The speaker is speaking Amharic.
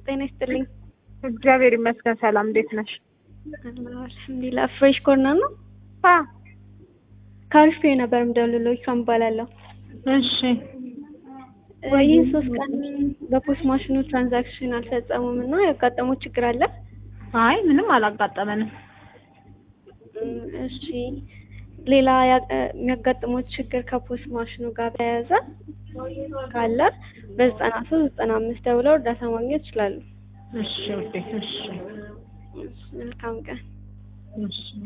ጤና ይስጥልኝ። እግዚአብሔር ይመስገን። ሰላም እንዴት ነሽ? አልሐምዱሊላህ። ፍሬሽ ኮርነር ነው። አ ከአሪፍ ነበር የምደውልልዎት ኢክራም እባላለሁ። እሺ ይህ ሶስት ቀን በፖስት ማሽኑ ትራንዛክሽን አልፈጸሙም እና ያጋጠሙት ችግር አለ? አይ ምንም አላጋጠመንም። እም፣ እሺ ሌላ ያ- የሚያጋጥሙት ችግር ከፖስት ማሽኑ ጋር በተያያዘ ካለ በዘጠና ሶስት ዘጠና አምስት ደውለው እርዳታ ማግኘት ይችላሉ። እሺ ውዴ፣ እሺ መልካም ቀን። እሺ